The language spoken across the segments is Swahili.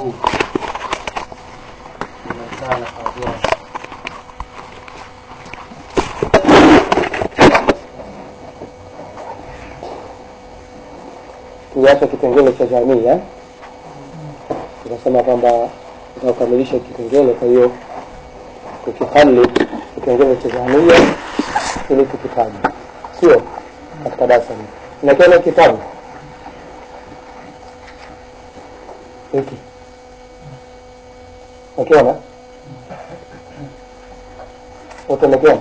huu unaonekana hawajuani tuache kipengele cha jamii eh? tunasema kwamba tunakamilisha kipengele kwa hiyo tukihali kipengele cha jamia ili tukitaja sio katika darasa hili unakiona kitabu hiki unakiona wote unakiona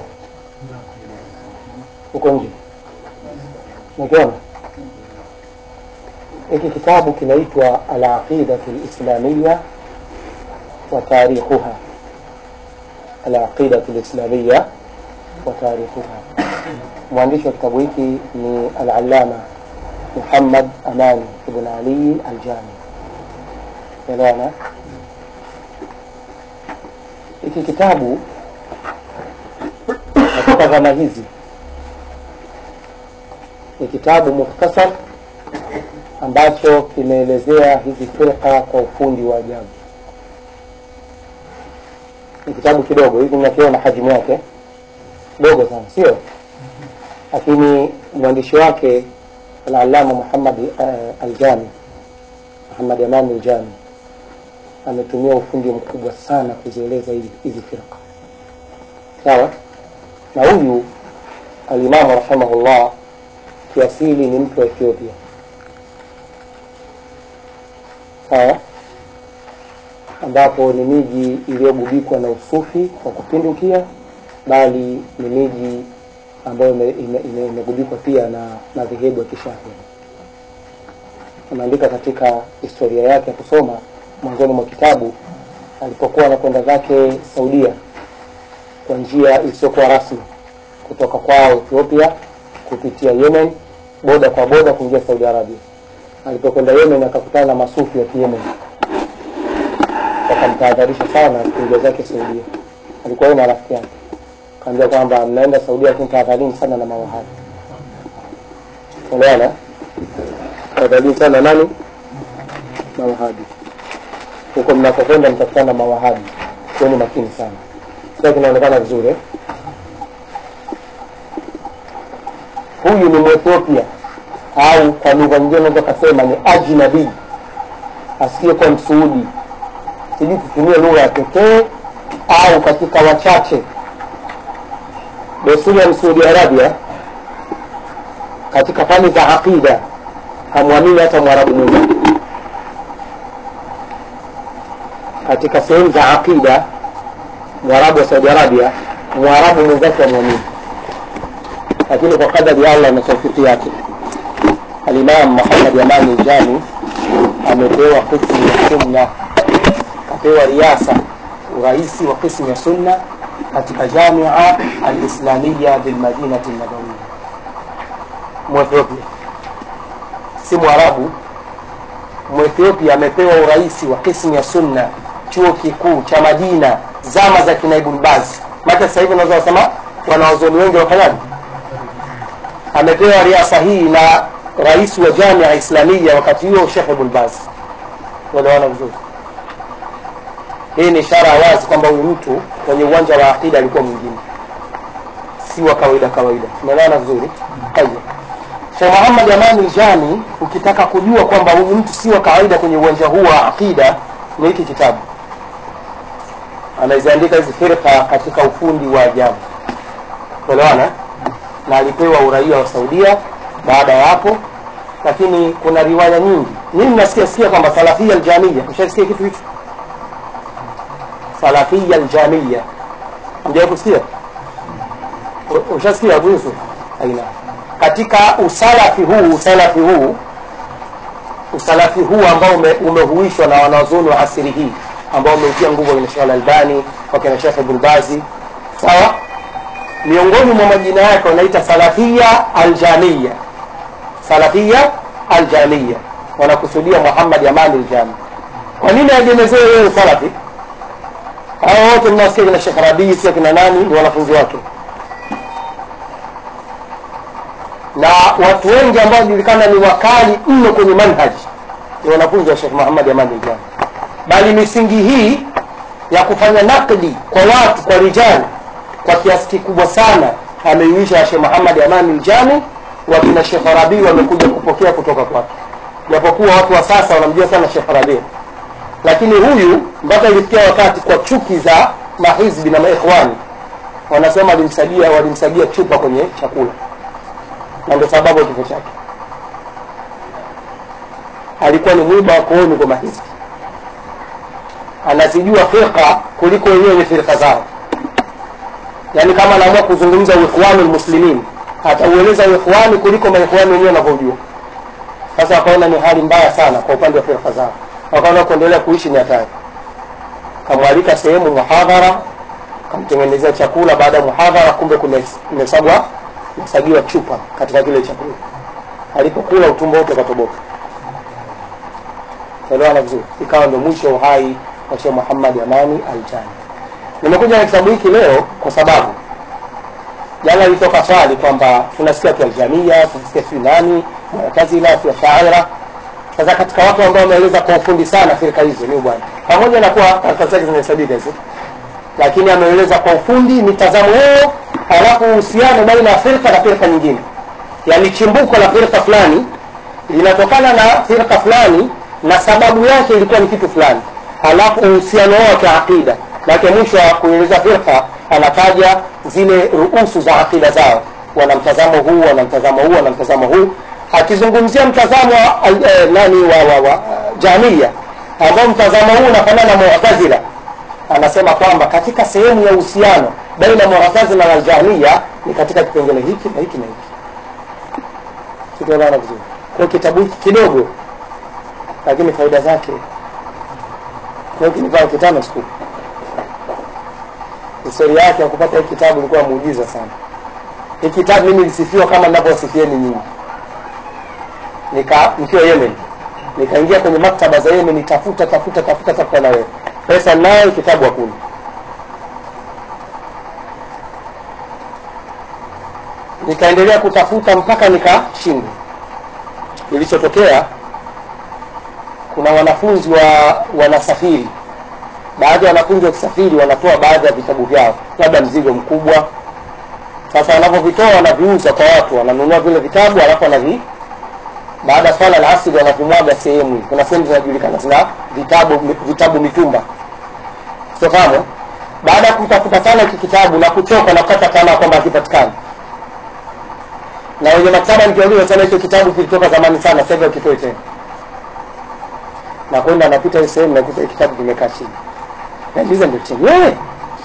huko nje unakiona hiki kitabu kinaitwa alaqidatu lislamiya wa tarikhuha alaqidatu lislamiya wa tarikhuha mwandishi wa kitabu hiki ni alalama muhammad amani ibn ali aljami elewana hiki kitabu katika zama hizi ni kitabu mukhtasar ambacho kimeelezea hizi firqa kwa ufundi wa ajabu ni kitabu kidogo hivi mnakiona hajimu yake dogo sana sio lakini mwandishi wake alalama muhammad uh, aljami muhammad amani aljami ametumia ufundi mkubwa sana kuzieleza hizi hizi firqa sawa na huyu alimamu rahimahullah kiasili ni mtu wa ethiopia sawa ambapo ni miji iliyogubikwa na usufi wa kupindukia bali ni miji ambayo imegubikwa ime, ime, ime pia na madhehebu ya kishafia ameandika katika historia yake ya kusoma mwanzoni mwa kitabu alipokuwa anakwenda zake saudia kwa njia isiyokuwa rasmi kutoka kwao ethiopia kupitia yemen boda kwa boda kuingia saudi arabia alipokwenda yemen akakutana na masufi wa kiyemen wakamtahadharisha sana kuingia zake saudia alikuwa yeye na rafiki yake kaambia kwamba mnaenda saudia lakini tahadharini sana na mawahabi unaona tahadharini sana nani mawahabi huko mnakokwenda mtakutana na mawahabi kuweni makini sana sasa kinaonekana vizuri eh? huyu ni mwethiopia au kwa lugha nyingine unaweza kasema ni ajnabii asiyekuwa msuudi sijui tutumie lugha ya pekee au katika wachache desturi ya msaudi arabia katika fani za aqida hamwamini hata mwarabu mmoja katika sehemu za aqida mwarabu wa saudi arabia mwarabu mwenzake amwamini lakini kwa kadari ya allah na taufiki yake alimam muhammad amani jani amepewa qismu ya sunna kapewa riasa uraisi wa qismu ya sunna katika jamia alislamiya bilmadinati nabawiya mwethiopia si mwarabu mwethiopia amepewa uraisi wa qismu ya sunna chuo kikuu cha madina zama za kina ibn bazi maka sasa hivi unaweza kusema wanaozoni wengi wafanyaji amepewa riasa hii na rais wa jamia islamia wakati huo shekh ibn baz unaona vizuri hii ni ishara ya wazi kwamba huyu mtu kwenye uwanja wa aqida alikuwa mwingine si wa kawaida kawaida umeelewana vizuri haya Sheikh Muhammad Amani Jami ukitaka kujua kwamba huyu mtu si wa kawaida kwenye uwanja huu wa aqida ni hiki kitabu ameziandika hizi firqa katika ufundi wa ajabu unaelewana na alipewa uraia wa Saudia baada ya hapo lakini kuna riwaya nyingi mimi nasikia sikia kwamba salafia aljamia ushasikia kitu hicho salafia aljamia ndio kusikia ushasikia Abu Yusuf aina katika usalafi huu usalafi huu usalafi huu ambao ume, umehuishwa na wanazuoni wa asiri hii ambao umeutia nguvu wakina Sheikh Al-Albani wakina Sheikh Ibn Bazi sawa miongoni mwa majina yake wanaita salafia aljamia salafia aljamia wanakusudia Muhammad Amani aljami kwa nini ajemezewe wewe salafi hao wote mnasikia kina Sheikh Rabii sio kina nani ni wanafunzi wake na watu wengi ambao julikana ni wakali mno kwenye manhaji ni wanafunzi wa Sheikh Muhammad Amani aljami bali misingi hii ya kufanya nakdi kwa watu kwa rijali kwa kiasi kikubwa sana ameiisha Sheikh Muhammad Amani Aljami wakina Sheikh Rabi wamekuja kupokea kutoka kwake, japokuwa watu wa sasa wanamjua sana Sheikh Rabi, lakini huyu mpaka ilifikia wakati kwa chuki za mahizbi na maikhwani wanasema walimsagia walimsagia chupa kwenye chakula, na ndio sababu ya kifo chake. Alikuwa ni mwiba wa kooni kwa mahizbi, anazijua firqa kuliko wenyewe firqa zao yaani kama anaamua kuzungumza ikhwani muslimin ataueleza ikhwani kuliko maikhwani wenyewe wanavyojua sasa wakaona ni hali mbaya sana kwa upande wa firqa zao wakaona kuendelea kuishi ni hatari kamwalika sehemu muhadhara kamtengenezea chakula baada ya muhadhara kumbe kumesagwa mesagiwa chupa katika kile chakula alipokula utumbo wote ukatoboka elewana vizuri ikawa ndio mwisho wa uhai wa Sheikh Muhammad Amani Aljani nimekuja na kitabu hiki leo kwa sababu jana ilitoka swali kwamba tunasikia tu aljamia tunasikia si nani mu'tazila si ashaira sasa katika watu ambao wameeleza kwa ufundi sana firika hizo ni bwana pamoja na kuwa karatasi zake zimehesabika hizo lakini ameeleza kwa ufundi mitazamo yao halafu uhusiano baina ya firka na firka nyingine yani chimbuko la firka fulani linatokana na firka fulani na sababu yake ilikuwa ni kitu fulani halafu uhusiano wao wa kiaqida lake mwisho wa kueleza firqa anataja zile ruusu za akida zao wana mtazamo huu wana mtazamo huu wana mtazamo huu akizungumzia mtazamo wa eh, nani wa, wa, wa jamia ambao mtazamo huu unafanana na mu'tazila anasema kwamba katika sehemu ya uhusiano baina mu'tazila na jamia ni katika kipengele hiki na hiki na hiki tunaelewana vizuri kwa kitabu hiki kidogo lakini faida zake kwa kinivaa kitano siku historia yake ya kupata hii kitabu ilikuwa muujiza sana. Hii kitabu mimi nilisifiwa kama ninavyowasifieni nyinyi. Nika nikiwa Yemen, nikaingia kwenye maktaba za Yemen, nitafuta tafuta tafuta tafuta na wewe pesa nayo, kitabu hakuna. Nikaendelea kutafuta mpaka nikashindwa. Kilichotokea, kuna wanafunzi wa wanasafiri baadhi ya wanafunzi wakisafiri wanatoa baadhi ya vitabu vyao, labda mzigo mkubwa. Sasa wanapovitoa wanaviuza kwa watu, wananunua vile vitabu alafu wanavi baada ya swala la asili wanavimwaga sehemu. Kuna sehemu zinajulikana zina vitabu vitabu mitumba, sifahamu. Baada ya kutafuta sana hiki kitabu na kuchoka na kukata tamaa kwamba hakipatikani, na wenye maktaba nikiuliza sana, hicho kitabu kilitoka zamani sana, sasa hivi ukitoe tena, na kwenda napita hii sehemu nakuta hii kitabu kimekaa chini nauliza ndio chenyewe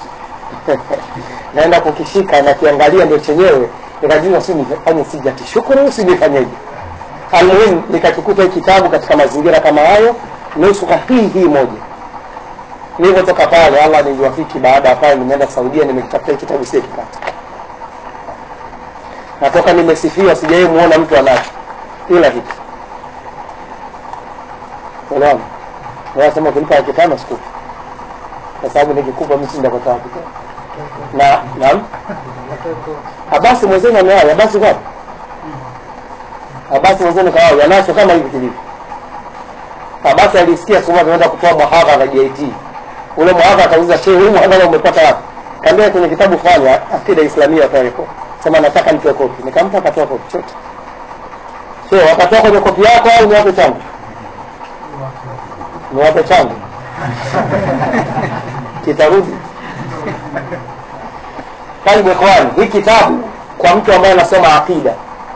naenda kukishika nakiangalia ndio chenyewe nikajiuliza si nifanye sijati shukuru si nifanyeje almuhimu nikakikuta hii kitabu katika mazingira kama hayo nusuka hii hii moja nilivyotoka pale allah niliwafiki baada ya pale nimeenda saudia nimekitafuta hii kitabu sie kipata natoka nimesifiwa sijawai muona mtu anacho ila hiki unaona nasema kulipa laki tano sikupi kwa sababu nikikupa mimi sindapata wapi na naam abasi mwenzenu amewahi abasi kwapi abasi mwenzenu kawahi anacho kama hivi kilivyo abasi alisikia siku moja tunaenda kutoa muhadhara JT ule muhadhara akauliza shehe huu muhadhara umepata wapi kaambia kwenye kitabu fulani akida islamia tariko sema nataka nitoe kopi nikampa akatoa kopi chote sio wakatoa kwenye kopi yako au niwape changu niwape changu kitarudi taibu ikhwani hii kitabu kwa mtu ambaye anasoma aqida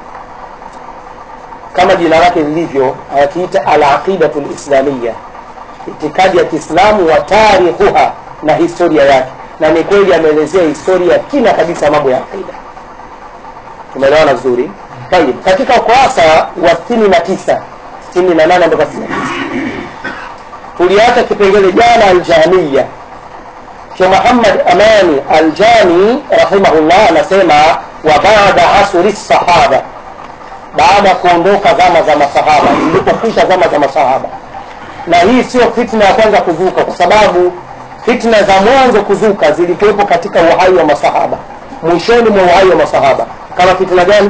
kama jina lake lilivyo anakiita alaqidatu lislamia itikadi ya kiislamu wa tarikhuha na historia yake na ni kweli ameelezea historia kina kabisa mambo ya aqida tumeelewana vizuri tayib katika ukurasa wa sitini na tisa sitini na nane mpaka sitini na tisa tuliacha kipengele jana aljamia Sheikh Muhammad Amani Aljami rahimahullah anasema wa baada asri sahaba, baada ya kuondoka zama za masahaba, zilipokwisha zama za masahaba. Na hii sio fitna ya kwanza kuzuka, kwa sababu fitna za mwanzo kuzuka zilikuwepo katika uhai wa masahaba, mwishoni mwa uhai wa masahaba. Kama fitna gani?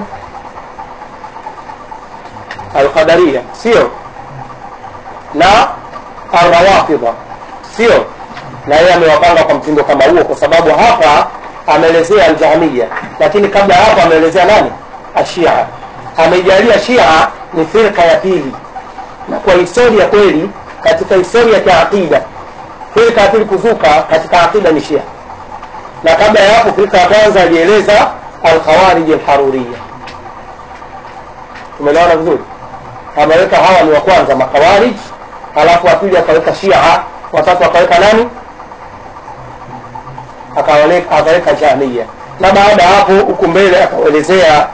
Alqadaria, sio na Arrawafidha sio na yeye amewapanga kwa mtindo kama huo kwa sababu hapa ameelezea aljahmiya lakini kabla ya hapo ameelezea nani ashia ameijalia shia ni firka ya pili na kwa historia kweli katika historia ya aqida firka ya pili kuzuka katika aqida ni shia na kabla ya hapo firka ya kwanza alieleza alkhawarij alharuriya tumeelewana vizuri ameweka hawa ni wa kwanza makawarij alafu wa pili akaweka shia watatu akaweka nani akawaleka- akaweka jahmiya na baada ya hapo huku mbele akaelezea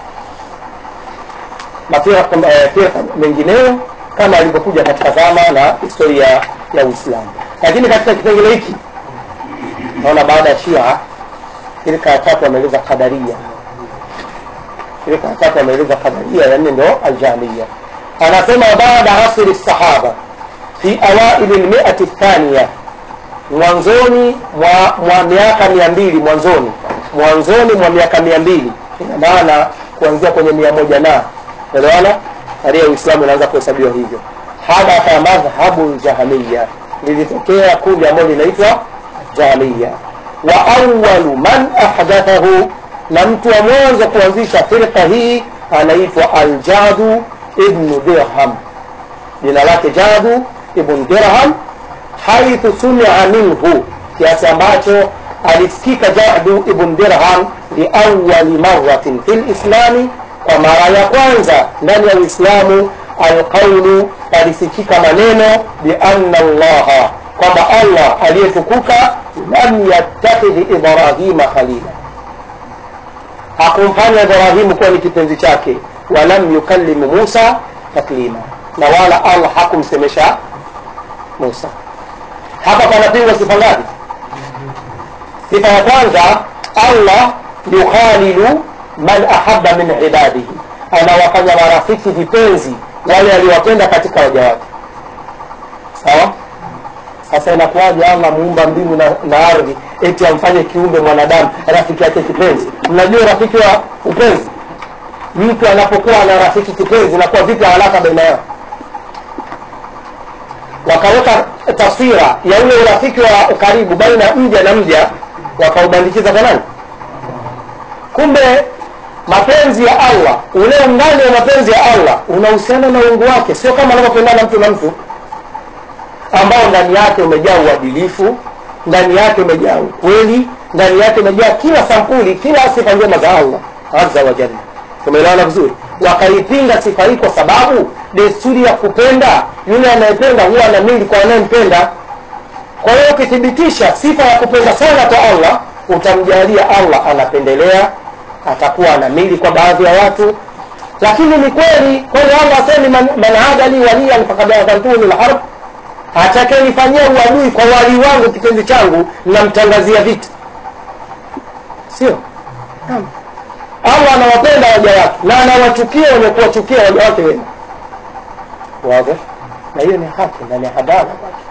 mafirqa eh, firqa mengineyo kama alivyokuja katika zama na historia ya uislamu lakini katika kipengele hiki naona baada ya shia firqa ya tatu ameeleza qadaria firqa ya tatu ameeleza qadaria ya nne ndo aljahmiya anasema baada asri sahaba fi awaili lmiati thania mwanzoni mwa, mwa miaka mia mbili mwanzoni mwanzoni mwa miaka mia mbili ina maana kuanzia kwenye mia moja na elewana tarehe ya uislamu inaanza kuhesabiwa hivyo hadatha madhhabu ljahamiya lilitokea kundi ambalo linaitwa jahamiya wa awalu man ahdathahu na mtu wa mwanzo kuanzisha firqa hii anaitwa aljadu ibnu dirham jina lake jadu ibn dirham haithu sumia minhu kiasi ambacho alisikika jadu ibn dirham liawali maratin fi lislami kwa mara ya kwanza ndani ya uislamu alqaulu alisikika maneno bianna llaha kwamba allah aliyetukuka lam yattakhidhi ibrahima khalila hakumfanya ibrahimu kuwa ni kipenzi chake walam yukallimu musa taklima na wala allah hakumsemesha musa hapa panapingwa sifa ngapi sifa ya kwanza allah yukhalilu man ahaba min ibadihi anawafanya marafiki vipenzi wale aliwapenda katika waja wake sawa sasa inakuwaje allah muumba mbingu na, na ardhi eti amfanye kiumbe mwanadamu rafiki yake kipenzi mnajua rafiki wa upenzi mtu anapokuwa na rafiki kipenzi inakuwa vipi haraka baina yao wakaweka taswira ya ule urafiki wa karibu baina ya mja na mja wakaubandikiza kwa nani kumbe mapenzi ya allah ule undani wa mapenzi ya allah unahusiana na uungu wake sio kama anavyopendana mtu na mtu ambao ndani yake umejaa uadilifu ndani yake umejaa ukweli ndani yake umejaa kila sampuli kila sifa njema za allah azza wa jalla tumeelewana vizuri wakaipinga sifa hii kwa sababu desturi ya kupenda yule anayependa huwa anamili kwa anayempenda kwa hiyo ukithibitisha sifa ya kupenda sana kwa allah utamjalia allah anapendelea atakuwa anamili kwa baadhi ya watu lakini ni kweli kwani allah asemi man, man adali waliyan fakad adhantuhu lilharb atakayenifanyia uadui kwa wali wangu kipenzi changu namtangazia vita sio Naam. allah anawapenda waja wake na anawachukia wenye kuwachukia waja wake wema wazi na hiyo ni haki na ni hadara kwake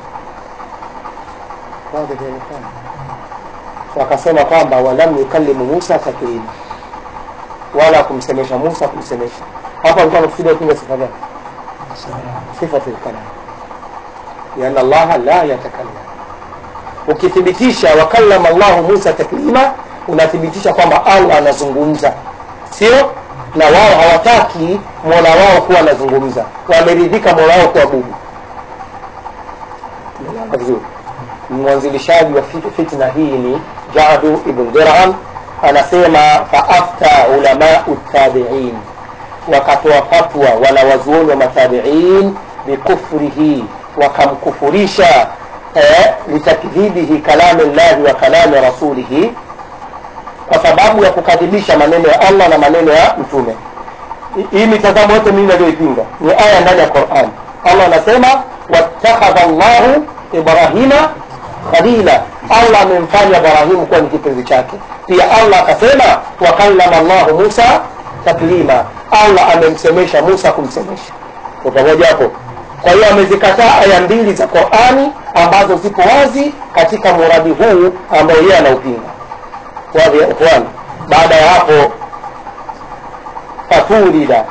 wazi vionekana wakasema kwamba walam yukallimu musa taklima wala kumsemesha musa kumsemesha hapa alikuwa anakusudia kupiga sifa gani sifatu lkalam liana allaha la yatakallam ukithibitisha wakallama llahu musa taklima unathibitisha kwamba allah anazungumza sio na wao hawataki mola wao kuwa anazungumza wameridhika mola wao kuwa bubu Tumeelewana vizuri mwanzilishaji wa fit- fitna hii ni jadu ibn dirham anasema faafta ulamau tabiin wakatoa fatwa wanawazuoni wa matabiin bikufrihi wakamkufurisha eh, litakdhibihi kalami llahi wa kalami rasulihi kwa sababu ya kukadhibisha maneno ya allah na maneno ya mtume Hi- hii mitazamo yote mingi aliyoipinga ni aya ndani ya quran allah anasema wattakhadha llahu ibrahima khalila allah amemfanya ibrahimu kuwa ni kipenzi chake pia allah akasema wakallama llahu musa taklima allah amemsemesha musa kumsemesha kwa pamoja hapo kwa hiyo amezikataa aya mbili za qurani ambazo zipo wazi katika muradi huu ambao yeye anaupinga wadhi ya ikhwan baada ya hapo fatulida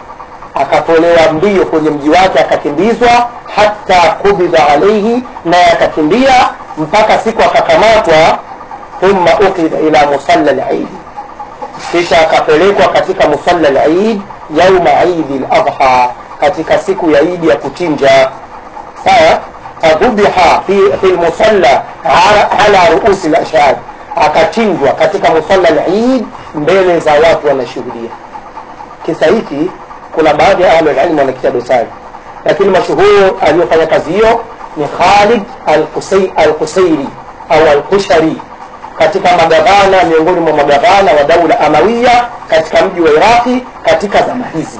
akatolewa mbio kwenye mji wake akakimbizwa hata kubidha alaihi naye akakimbia mpaka siku akakamatwa thumma ukida ila musalla lidi kisha akapelekwa katika musalla lid yauma idi ladha katika siku ya idi ya kuchinja sawa fadhubiha fi, fi lmusalla ala, ala ruusi lashhad akachinjwa katika musalla lid mbele za watu wanashuhudia kisa hiki kuna baadhi ya ahlulilmu wanakitia dosari lakini mashuhuru aliyofanya kazi hiyo ni khalid alqusairi au alqushari katika magavana miongoni mwa magavana wa daula amawiya katika mji wa iraqi katika zama hizi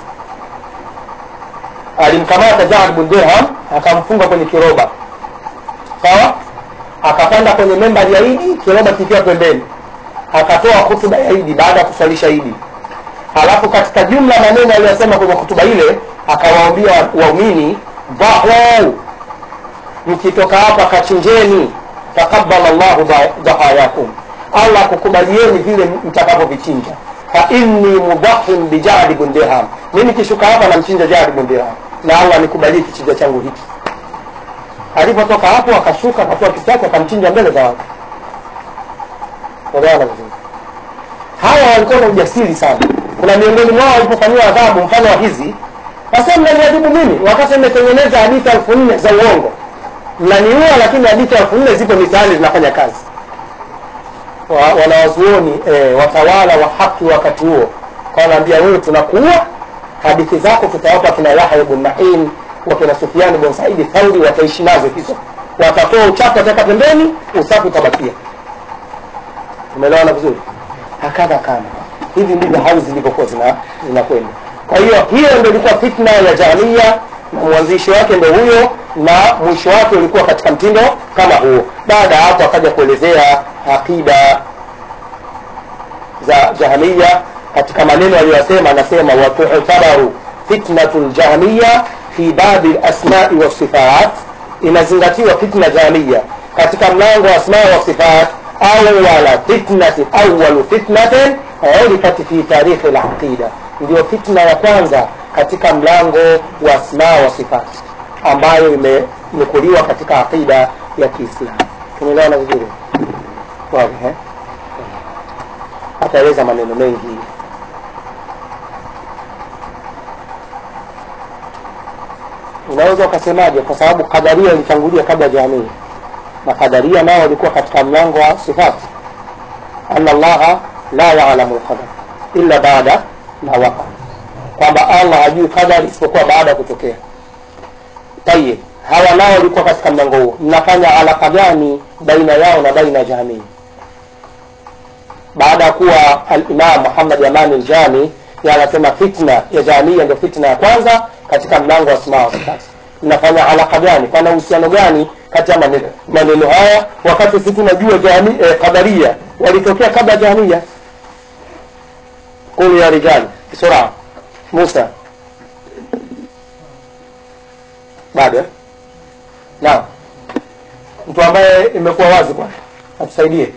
alimkamata Jaad bin Dirham akamfunga kwenye kiroba sawa akapanda kwenye membari ya idi kiroba kikiwa pembeni akatoa hutuba ya idi baada ya kuswalisha idi alafu katika jumla maneno aliyosema kwenye hutuba ile akawaambia waumini dhahu mkitoka hapa kachinjeni taqabbala llahu dhahayakum allah kukubalieni vile mtakavyovichinja fa inni mudhahin bijadi bin dirham mimi kishuka hapa namchinja jadi bin dirham na allah nikubalie kichinja changu hiki alipotoka hapo akashuka akatoa kitako akamchinja mbele za watu Unaelewana vizuri hawa walikuwa na ujasiri sana kuna miongoni mwao walipofanyiwa adhabu mfano wa hizi sasa mnaniadhibu mimi wakati nimetengeneza hadithi elfu nne za uongo mnaniua lakini hadithi elfu nne zipo mitaani zinafanya kazi wa, wanawazuoni e, watawala wa haki wakati huo wanaambia wewe tunakuua hadithi zako tutawapa kina yahya bn main wakina sufiani bn saidi thauri wataishi nazo hizo watatoa uchafu wataweka pembeni usafi utabakia umeelewana vizuri hakadha kana hivi ndivyo hali zilivyokuwa zina- zinakwenda kwa hiyo hiyo ndio ilikuwa fitna ya jamia na mwanzishi wake ndo huyo na mwisho wake ulikuwa katika mtindo kama huo baada ya hapo akaja kuelezea aqida za jahmiya katika maneno aliyosema anasema watutabaru fitnatu ljahmiya fi babi lasmai wasifat inazingatiwa fitna jahmiya katika mlango wa asma wa sifat awala fitnatin awalu fitnatin urifat fi tarikhi laqida ndio fitna ya kwanza katika mlango wa asma wa sifat ambayo imenukuliwa katika aqida ya kiislamu tumeelewana vizuri wazi eh? ataeleza maneno mengi unaweza ukasemaje kwa sababu kadaria ilitangulia kabla jamii na kadaria nao walikuwa katika mlango wa sifati ana llaha la yalamu lqadar illa baada ma waqa kwamba allah hajui qadari isipokuwa baada ya kutokea tayib hawa nao walikuwa katika mlango huo mnafanya alaka gani baina yao na baina ya jamii baada ya kuwa alimam muhammad amani ljami anasema fitna ya jamia ndio fitna ya kwanza katika mlango wa asmaa wa sifati mnafanya alaka gani pana uhusiano gani kati ya maneno, maneno haya wakati sisi tunajua jami, eh, qadaria walitokea kabla jamia qulu ya rijali bisura musa bado eh? naam mtu ambaye imekuwa wazi kwake atusaidie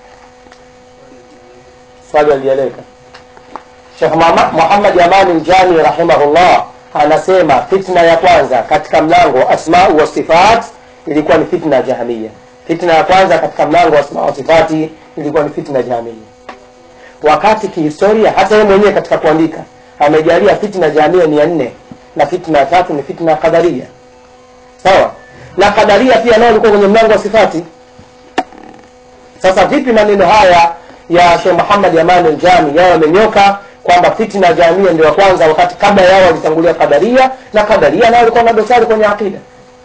swali alieleka Sheikh Muhammad- Muhammad Amani Njani rahimahullah anasema fitna ya kwanza katika mlango wa asma wa sifat ilikuwa ni fitna ya jahamia. Fitna ya kwanza katika mlango wa asma wa sifati ilikuwa ni fitna ya jahamia, wakati kihistoria hata yeye mwenyewe katika kuandika amejalia fitna ya jahamia ni ya nne na fitna ya tatu ni fitna ya qadaria. Sawa, na qadaria pia nao ilikuwa kwenye mlango wa sifati. Sasa vipi maneno haya ya Sheikh Muhammad Aman al-Jami yao yamenyoka kwamba fitna ya jamia ndio ya kwanza, wakati kabla yao walitangulia kadaria na kadaria nao walikuwa na dosari kwenye akida.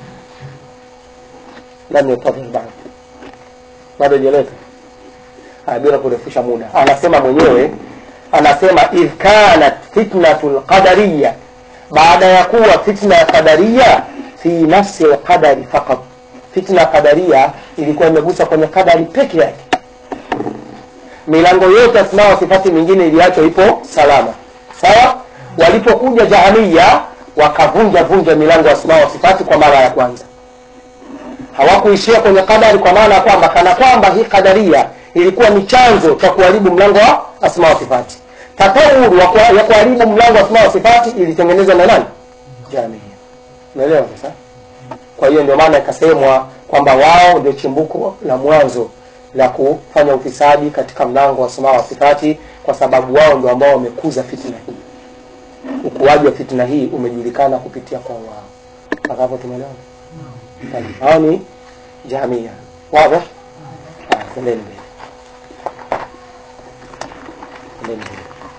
Lam yatadhir bado bado jeleka bila kurefusha muda, anasema mwenyewe, anasema idh kanat fitnatu lqadariya, baada ya kuwa fitna ya qadaria fi nafsi lqadari faqat, fitna ya qadaria ilikuwa imegusa kwenye qadari peke yake milango yote asma wa sifati mingine iliachwa ipo salama sawa walipokuja jahamia wakavunja vunja milango ya asma wa sifati kwa mara ya kwanza hawakuishia kwenye kadari kwa maana ya kwamba kana kwamba hii kadaria ilikuwa ni chanzo cha kuharibu mlango wa asma wa sifati tatawuru wa kwa- ya kuharibu mlango wa asma wa sifati ilitengenezwa na nani jamii unaelewa sasa kwa hiyo ndio maana ikasemwa kwamba wao ndio chimbuko la mwanzo la kufanya ufisadi katika mlango wa asma wa sifati kwa sababu wao ndio ambao wamekuza fitina hii ukuaji wa fitina hii umejulikana kupitia kwa wao mpaka hapo tumeelewana Tayeb. hao ni jamia wazi Ah, twendeni mbele twendeni mbele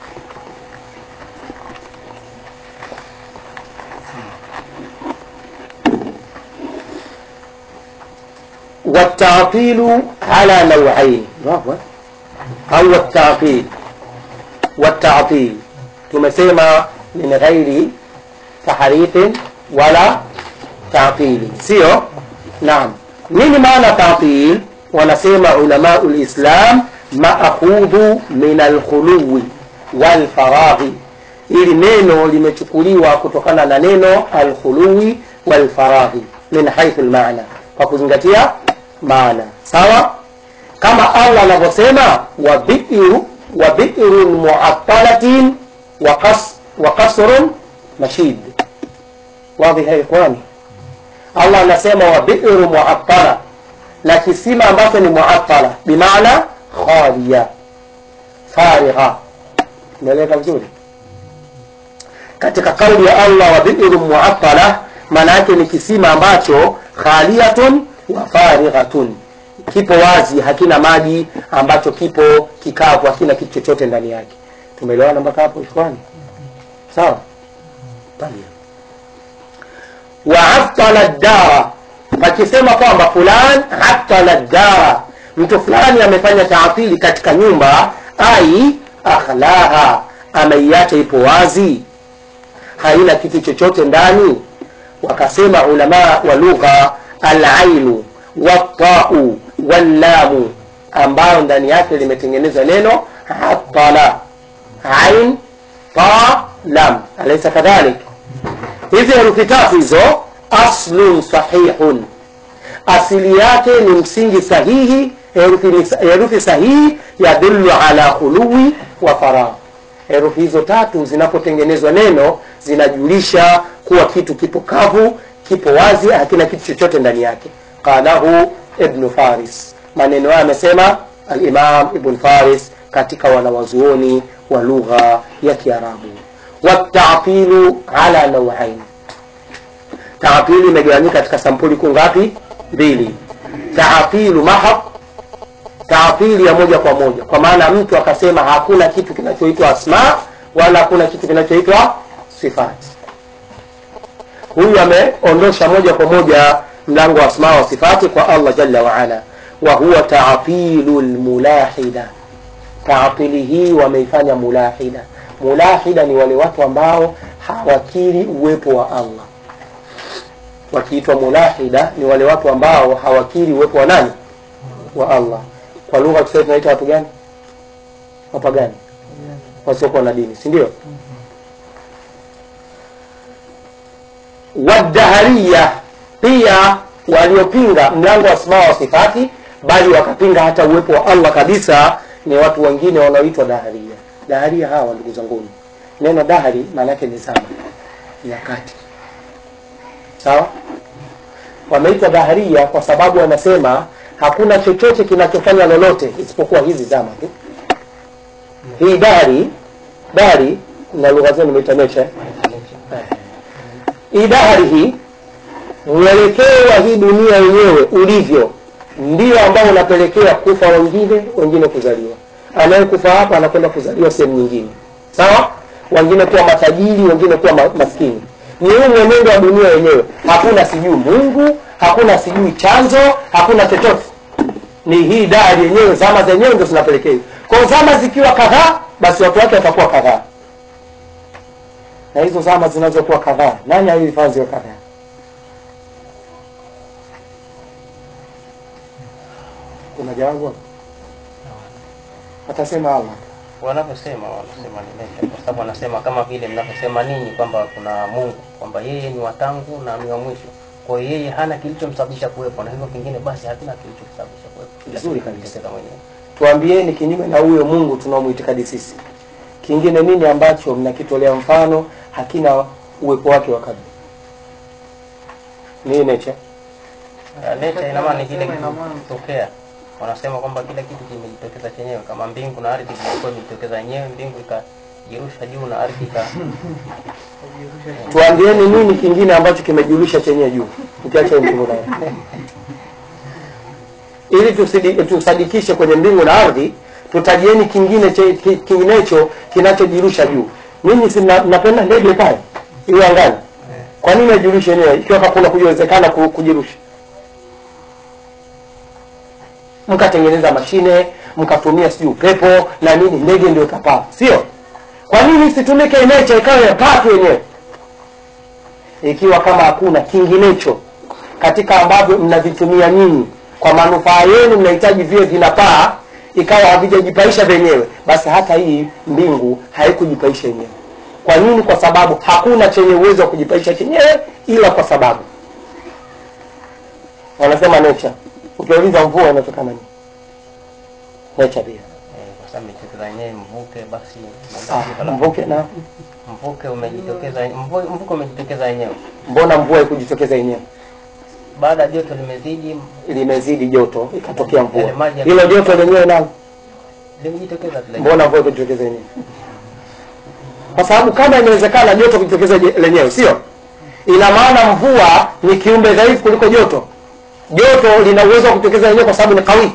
والتعطيل على نوعين واضح au والتعطيل والتعطيل tumesema min ghairi tahrifin wala ta'tili sio naam nini maana ta'til wanasema ulamau lislam maakhudhu min alkhuluwi walfaraghi ili neno limechukuliwa kutokana na neno alkhuluwi walfaraghi min haithu lmaana kwa kuzingatia maana sawa kama allah anavyosema wabiru wabirun muattalatin wa qas- wa qasrun mashid wadhi ya ikhwani allah anasema wabiru muattala na kisima ambacho ni muattala bimaana khaliya farigha umeeleka vizuri katika kauli ya allah wa biru muattala maana yake ni kisima ambacho khaliyatun wa farighatun kipo wazi hakina maji ambacho kipo kikavu hakina kitu chochote ndani yake tumeelewana mpaka hapo ikhwani sawa Tayeb. wa aftala dara pakisema kwamba fulan aftala dara mtu fulani amefanya taatili katika nyumba ai akhlaha ameiacha ipo wazi haina kitu chochote ndani wakasema ulama wa lugha alainu watau wallamu ambayo ndani yake limetengenezwa neno atala ain ta lam alaisa kadhalik hizi herufi tatu hizo aslun sahihun asili yake ni msingi sahihi herufi, ni- herufi sahihi yadullu ala khuluwi wa faragh herufi hizo tatu zinapotengenezwa neno zinajulisha kuwa kitu kipo kavu kipo wazi hakina kitu chochote ndani yake qalahu ibnu faris maneno hayo amesema alimam ibn faris katika wanawazuoni wa lugha ya kiarabu watatilu ala nauain taatili imegawanyika katika sampuli kuu ngapi mbili taatilu mahab taatili ya moja kwa moja kwa maana mtu akasema hakuna kitu kinachoitwa asma wala hakuna kitu kinachoitwa sifati huyu ameondosha moja kwa moja mlango wa asma wa sifati kwa allah jalla waala wa huwa taatilu lmulahida taatili hii wameifanya mulahida mulahida ni wale watu ambao hawakiri uwepo wa allah wakiitwa mulahida ni wale watu ambao hawakiri uwepo wa nani wa allah kwa lugha ya kiswahili tunaita watu gani wapagani wasiokuwa na dini si ndio wadahariya pia waliopinga mlango wa asmaa wa sifati bali wakapinga hata uwepo wa allah kabisa ni watu wengine wanaoitwa daharia daharia hawa ndugu zanguni neno dahari maana yake ni zama nyakati sawa wameitwa daharia kwa sababu wanasema hakuna chochote kinachofanya lolote isipokuwa hizi zama tu hii dari dari na lugha zenu imeita nature hii dahari hii mwelekeo wa hii dunia yenyewe ulivyo ndio ambao unapelekea kufa wengine wengine kuzaliwa anayekufa hapa anakwenda kuzaliwa sehemu nyingine sawa wengine kuwa matajiri wengine kuwa ma- maskini ni huu mwenendo wa dunia yenyewe hakuna sijui mungu hakuna sijui chanzo hakuna chochote ni hii dari yenyewe zama zenyewe ndio zinapelekea hivyo. kwa hiyo zama zikiwa kadhaa basi watu wake watakuwa kadhaa na hizo zama zinazokuwa kadhaa nani alihifadhi ziwe kadhaa kuna jawabu hapo? atasema allah wanavyosema wanasema ni nature kwa sababu wanasema kama vile mnavyosema ninyi kwamba kuna mungu kwamba yeye ni wa tangu na ni wa mwisho kwa hiyo yeye hana kilichomsababisha kuwepo na hivyo kingine basi hakina kilichomsababisha kuwepo Kila Vizuri kitu kabisa. kinatokea mwenyewe tuambieni kinyume na huyo mungu tunaomwitikadi sisi kingine nini ambacho mnakitolea mfano hakina uwepo wake wa kabla ni nature Uh, nature ina maana ni kile Wanasema ina maana- kitokea wanasema kwamba kila kitu kimejitokeza chenyewe kama mbingu na ardhi vilikuwa imejitokeza yenyewe mbingu ikajirusha juu na ardhi ika tuambieni nini kingine ambacho kimejulisha chenye juu ukiacha mbingu na ardhi ili tusidi- tusadikishe kwenye mbingu na ardhi tutajieni kingine che, ki- kinginecho kinachojirusha juu mimi si mna- mnapenda ndege pale iwe angani kwa nini ajulishe yenyewe ikiwa hakuna kuwezekana ku- kujirusha mkatengeneza mashine mkatumia sijui upepo na nini ndege ndio ikapaa sio kwa nini isitumike nature ikawa yapaa tu yenyewe ikiwa kama hakuna kinginecho katika ambavyo mnavitumia nyinyi kwa manufaa yenu mnahitaji viwe vinapaa ikawa havijajipaisha vyenyewe basi hata hii mbingu haikujipaisha yenyewe kwa nini kwa sababu hakuna chenye uwezo wa kujipaisha chenyewe ila kwa sababu wanasema nature ukiuliza mvua inatokana nini nature pia eh, kwa sababu imejitokeza yenyewe mvuke basi ah, mvuke na mvuke umejitokeza mvu- mvuke umejitokeza yenyewe mbona mvua ikujitokeza yenyewe baada ya joto limezidi limezidi joto ikatokea Yale mvua maji ya- hilo joto lenyewe nalo limejitokeza tu lenyewe. mbona mvua ikujitokeza yenyewe kwa sababu kama inawezekana joto kujitokeza je- lenyewe sio ina maana mvua ni kiumbe dhaifu kuliko joto joto lina uwezo wa kujitokeza lenyewe kwa sababu ni kawi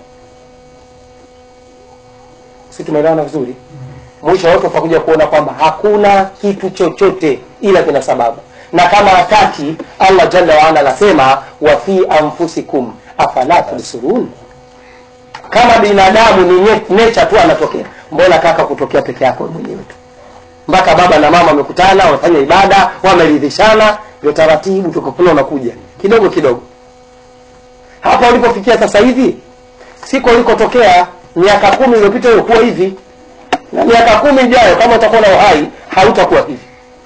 si tumeelewana vizuri mwisho wote utakuja kuona kwamba hakuna kitu chochote ila kina sababu na kama hataki allah jalla waala anasema wa fi anfusikum afala tubsirun kama binadamu ni nye- nature tu anatokea mbona kaka kutokea peke yako wewe mwenyewe tu mpaka baba na mama wamekutana wamefanya ibada wameridhishana ndio taratibu tukakula unakuja kidogo kidogo hapa ulipofikia sasa hivi siko ulikotokea miaka kumi iliyopita ulikuwa hivi na miaka kumi ijayo kama utakuwa na uhai hautakuwa hivi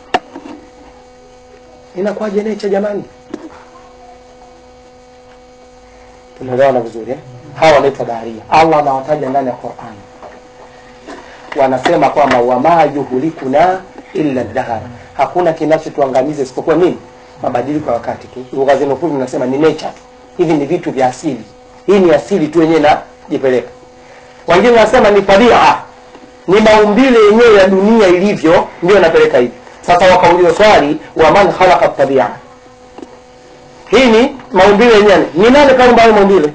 inakuwaje nature jamani tunaelewana vizuri eh? hawa wanaitwa daria allah anawataja ndani ya qurani wanasema kwamba wama yuhlikuna illa dahar hakuna kinachotuangamiza isipokuwa nini mabadiliko ya wakati tu lugha zenu fupi mnasema ni nature tu hivi ni vitu vya asili hii ni asili tu yenyewe najipeleka wengine wanasema ni tabia ni maumbile yenyewe ya dunia ilivyo ndio inapeleka hivi sasa wakauliza swali waman khalaqa tabia hii ni maumbile yenyewe ni nani kaumba hayo maumbile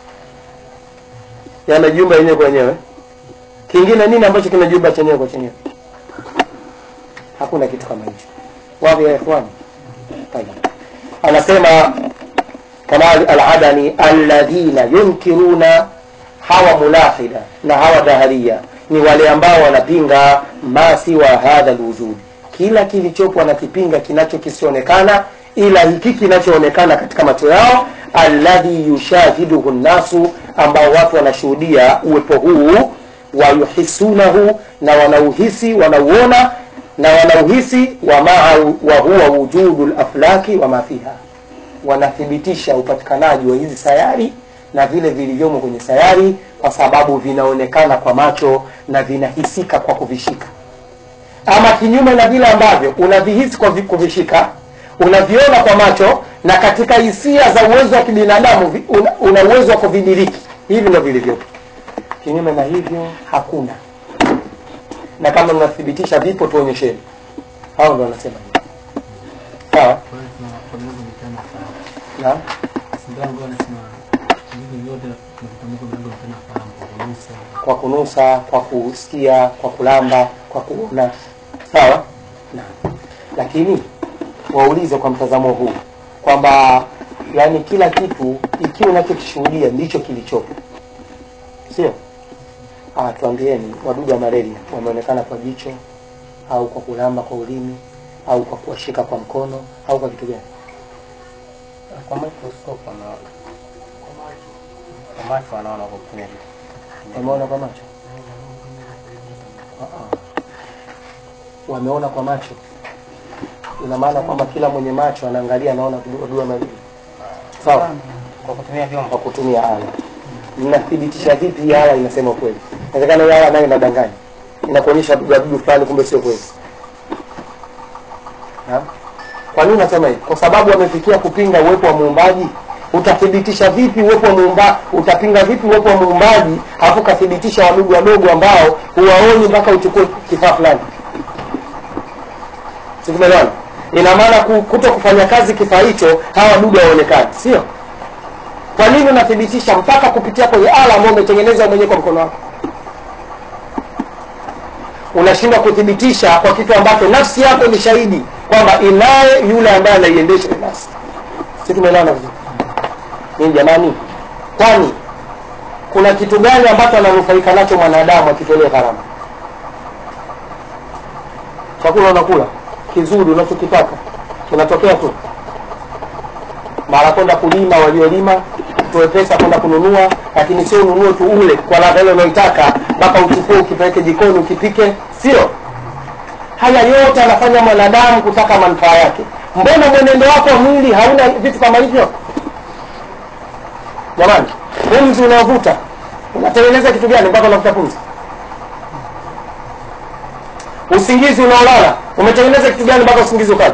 yamejiumba yenyewe kwa yenyewe kingine nini ambacho kimejiumba chenyewe kwa chenyewe hakuna kitu kama hicho wapi ya ikhwani Tayeb. anasema kamal aladani alladhina yunkiruna hawa mulahida na hawa dhaharia ni wale ambao wanapinga ma siwa hadha lwujud kila kilichopo wanakipinga kinacho kisionekana ila hiki kinachoonekana katika macho yao alladhi yushahiduhu nnasu ambao watu wanashuhudia uwepo huu wayuhisunahu na wanauhisi wanauona na wanauhisi wa maa wa huwa wujudu laflaki wa ma fiha wanathibitisha upatikanaji wa hizi sayari na vile vilivyomo kwenye sayari kwa sababu vinaonekana kwa macho na vinahisika kwa kuvishika ama kinyume na vile ambavyo unavihisi kwa vi- kuvishika unaviona kwa macho na katika hisia za uwezo wa kibinadamu vi- una, una uwezo wa kuvidiriki hivi ndo vilivyopo kinyume na hivyo hakuna na kama mnathibitisha vipo tuonyesheni hao ndo wanasema hivyo sawa Kwa hiyo tuna- tunaweza kuitana sawa. naam Ndio ambao wanasema hivi vyote tunavitamka vinavyoonekana fahamu kwa kunusa. kwa kunusa kwa kusikia kwa kulamba kwa kuona sawa na lakini waulize kwa mtazamo huu kwamba yani kila kitu ikiwa unachokishuhudia ndicho kilichopo sio ah tuambieni wadudu wa malaria wameonekana kwa jicho au kwa kulamba kwa ulimi au kwa kuwashika kwa mkono au kwa kitu gani kwa microscope wanaona kwa macho wanaona kwa kutumia vitu wameona kwa macho Ah, ah. wameona kwa macho ina maana kwamba kila mwenye macho anaangalia anaona wadudu wa malaria sawa kwa kutumia vyombo kwa kutumia ala mnathibitisha vipi hii ala inasema ukweli inawezekana hii ala nayo inadanganya inakuonyesha dudu fulani kumbe sio kweli Naam. kwa nini unasema hivi kwa sababu wamefikia kupinga uwepo wa muumbaji utathibitisha vipi uwepo wa muumba utapinga vipi uwepo wa muumbaji hafu ukathibitisha wadudu wadogo ambao huwaoni mpaka uchukue kifaa fulani sikuelewana ina maana ku- kuto kufanya kazi kifaa hicho hawa wadudu hawaonekani sio kwa nini unathibitisha mpaka kupitia kwenye ala ambayo umetengeneza mwenyewe kwa mkono wako unashindwa kuthibitisha kwa kitu ambacho nafsi yako ni shahidi kwamba inaye yule ambaye anaiendesha ile nafsi si tumeelewana vizuri nini jamani kwani kuna kitu gani ambacho ananufaika nacho mwanadamu akitolea gharama chakula unakula kizuri unachokitaka kinatokea tu mara kwenda kulima waliolima utoe pesa kwenda kununua lakini sio ununue tu ule kwa ladha ile unaoitaka mpaka uchukue ukipeleke jikoni ukipike sio haya yote anafanya mwanadamu kutaka manufaa yake mbona mwenendo wako wa mwili hauna vitu kama hivyo jamani pumzi unaovuta unatengeneza kitu gani mpaka unavuta pumzi usingizi unaolala umetengeneza kitu gani mpaka usingizi ukaja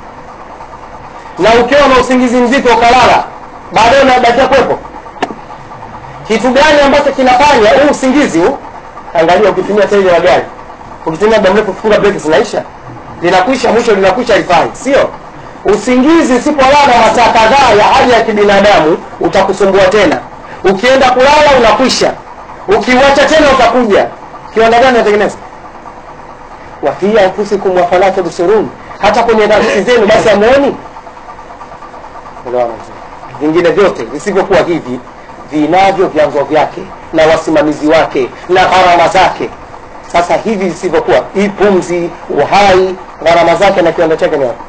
na ukiwa na usingizi mzito ukalala baadaye unabakia kwepo kitu gani ambacho kinafanya huu usingizi huu angalia ukitumia tairi la gari ukitumia muda mrefu kufunga breki zinaisha linakwisha mwisho linakwisha lifai sio usingizi usipolala masaa kadhaa ya haja ya kibinadamu utakusumbua tena ukienda kulala unakwisha ukiuacha tena utakuja kiwanda gani natengeneza wafii anfusikum wafala tubsirun hata kwenye nafsi zenu basi amuoni Unaona vizuri. vingine vyote visivyokuwa hivi vinavyo vyanzo vyake na wasimamizi wake na gharama zake sasa hivi visivyokuwa hii pumzi uhai gharama zake na kiwanda chake ni wapi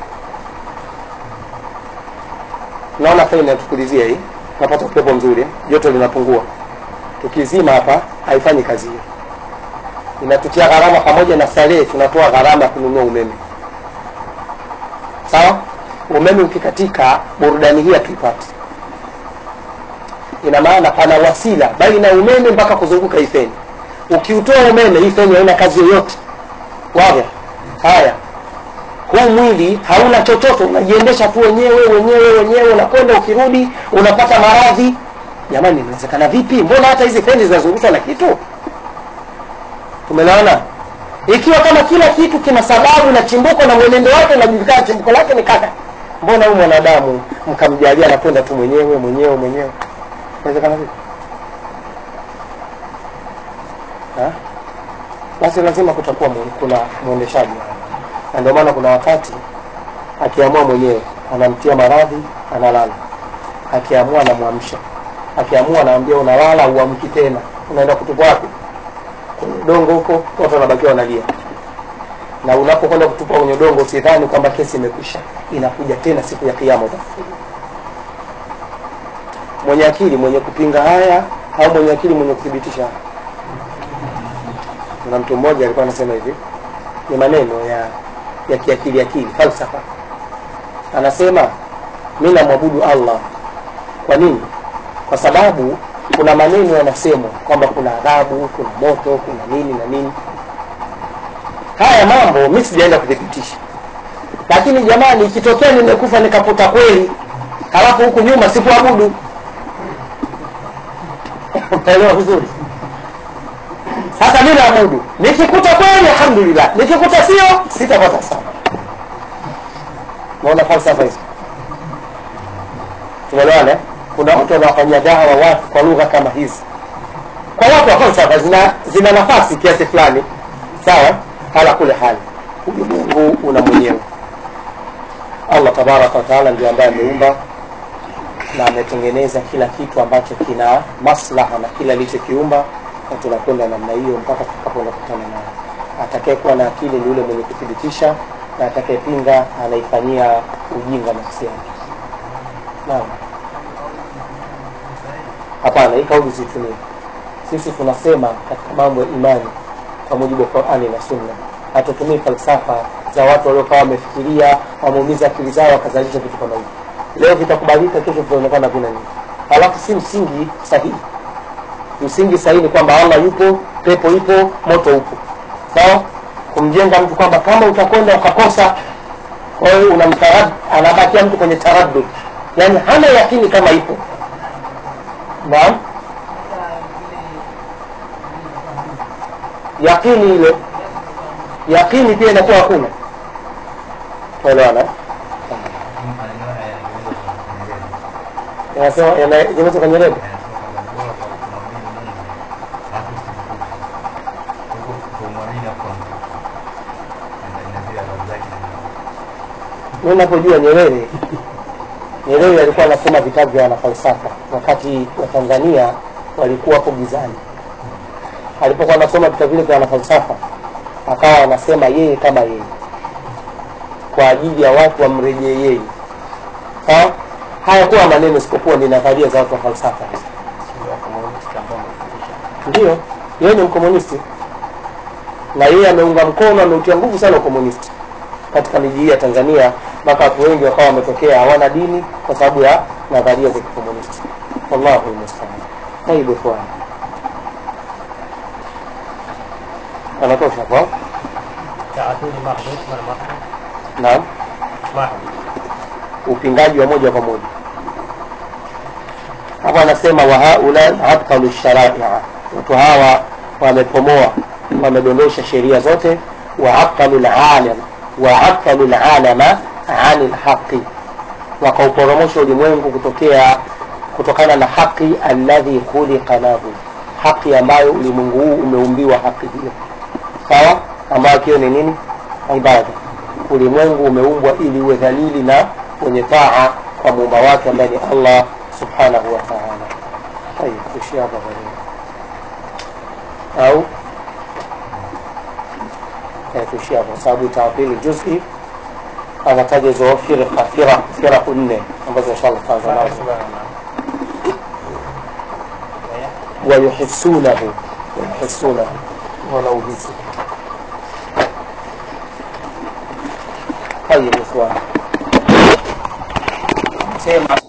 naona feni inatukulizia hii napata upepo mzuri joto linapungua tukizima hapa haifanyi kazi hiyo inatutia gharama pamoja na starehe tunatoa gharama ya kununua umeme sawa umeme ukikatika burudani hii hatuipati ina maana pana wasila baina ya umeme mpaka kuzunguka hii feni ukiutoa umeme hii feni haina kazi yoyote waga haya huu mwili hauna chochote unajiendesha tu wenyewe wenyewe wenyewe unakwenda ukirudi unapata maradhi jamani inawezekana vipi mbona hata hizi feni zinazungushwa na kitu tumeelewana ikiwa kama kila kitu kina sababu na chimbuko na mwenendo wake unajulikana chimbuko lake ni kaka mbona huyu mwanadamu mkamjalia anakwenda tu mwenyewe mwenyewe mwenyewe inawezekana vipi Ha? basi lazima kutakuwa mu- kuna mwendeshaji na ndio maana kuna wakati akiamua mwenyewe anamtia maradhi analala akiamua anamwamsha akiamua anaambia unalala uamki tena unaenda kutupa wapi kwenye udongo huko watu wanabakiwa wanalia na unapokwenda kutupa kwenye udongo usidhani kwamba kesi imekwisha inakuja tena siku ya kiama utafufuliwa mwenye akili mwenye kupinga haya au mwenye akili mwenye kuthibitisha haya kuna mtu mmoja alikuwa anasema hivi ni maneno ya ya kiakili akili falsafa anasema mi namwabudu allah kwa nini kwa sababu kuna maneno yanasemwa kwamba kuna adhabu kuna moto kuna nini na nini haya mambo mi sijaenda kuthibitisha lakini jamani ikitokea nimekufa nikaputa kweli halafu huku nyuma sikuabudu utaelewa vizuri sasa mi naabudu nikikuta kweli alhamdulillah nikikuta sio sitapata sana naona falsafa hizo tumeelewana eh? kuna watu wanawafanyia dawa watu kwa lugha kama hizi kwa watu wa falsafa zina, zina nafasi kiasi fulani sawa hala kule hali ulimwengu una mwenyewe allah tabaraka wataala ndio ambaye ameumba na ametengeneza kila kitu ambacho kina maslaha na kila alichokiumba na tunakwenda namna hiyo mpaka tutakapoenda kutana naye atakayekuwa na akili ni yule mwenye kuthibitisha na atakayepinga anaifanyia ujinga nafsi yake naam hapana hii kauli situmie sisi tunasema katika mambo ya imani kwa mujibu wa qurani na sunna hatutumii falsafa za watu waliokawa wamefikiria wameumiza akili zao wakazalisha vitu kama hivi leo vitakubalika kesho vitaonekana vina nini halafu si msingi sahihi msingi sahihi ni kwamba allah yupo pepo ipo moto upo sawa kumjenga mtu kwamba kama utakwenda ukakosa kwa hiyo unamtarad anabakia mtu kwenye taraddud yaani hana yakini kama ipo naam yakini ile yakini pia inakuwa hakuna elewana yanasema yanaweza kanyereza mi napojua nyerere nyerere alikuwa anasoma vitabu vya wanafalsafa wakati wa tanzania walikuwa hapo gizani alipokuwa anasoma vitabu vile vya wanafalsafa akawa anasema yeye kama yeye kwa ajili ya watu wamrejee yeye sawa hayakuwa maneno isipokuwa ni nadharia za watu wa falsafa Sio wakomunisti ambao wamefundisha ndio yeye ni mkomunisti na yeye ameunga mkono ameutia nguvu sana ukomunisti katika miji hii ya tanzania mpaka watu wengi wakawa wametokea hawana dini kwa sababu ya nadharia za kikomunisti wallahu lmustaan taibu ikhwan anatosha kwa taatili mahdud mana mahdud naam mahdud upingaji wa moja kwa moja hapa anasema wahaula abtalu sharaia watu hawa wamepomoa wamedondosha sheria zote waaqalu lalam waaqalu lalama ani lhaqi wakauporomosha ulimwengu kutokea kutokana na haqi alladhi khuliqa lahu haqi ambayo ulimwengu huu umeumbiwa haqi hiyo sawa ambayo kiyo ni nini ibada ulimwengu umeumbwa ili uwe dhalili na wenye taa kwa muumba wake ambaye ni allah subhanahu wa taala tayib tuishie hapa kwa leo au Eh, tuishie hapo kwa sababu taapili juzi anataja hizo firqa firaq firaqu nne ambazo inshallah tutaanza nazo wayuhisunahu wayuhisunahu wanauhisi طيب يا اخوان sema